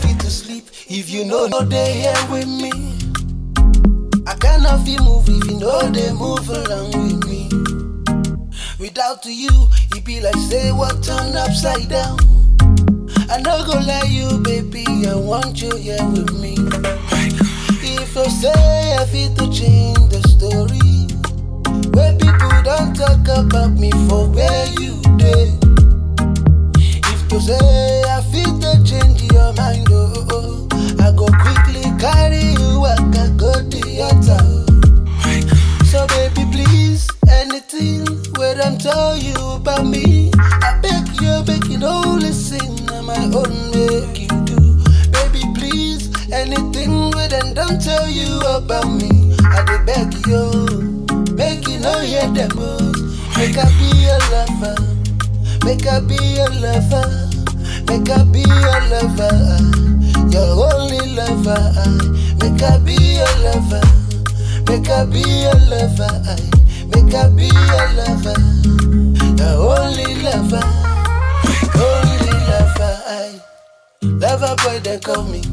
fit to sleep if you know no dey here with me. I cannot feel move if you know they move along with me. Without you, it be like say what turned upside down. I no go lie you, baby, I want you here with me. If you say I fit to change the story, where people don't talk about me for where you dey. If you say I fit to change your mind, oh, oh, I go quickly carry you, I can go the altar. So baby, please, anything where them tell you about me, I beg you, beg you, no listen, on my own make you do. Baby, please, anything where them don't tell you about me, I dey beg you, make you know hear them most. Make I be your lover, make I be your lover, make I be your lover, your only lover. Make I be your lover. Make I be your lover, I make I be your lover, your only lover, only lover, I lover boy they call me.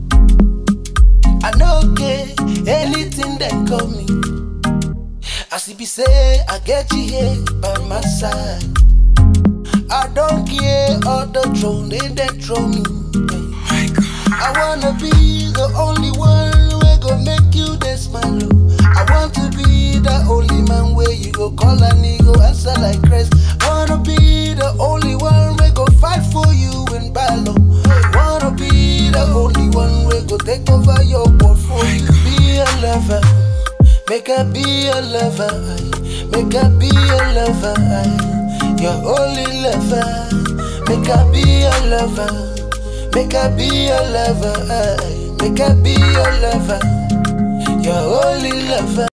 I know okay, anything they call me. As it be say, I get you here by my side. I don't care all the throne they they throw me. I wanna be the only one who go make you this smile. oh. I want to be the only man where you go call a nigga answer like Christ. Wanna be the only one where go fight for you in battle. Wanna be the only one where go take over your world for you. Be a lover, make her be a lover, aye. make her be a lover, aye. your only lover. Make her be a lover. Make her be your lover, aye. make her be your lover, your only lover.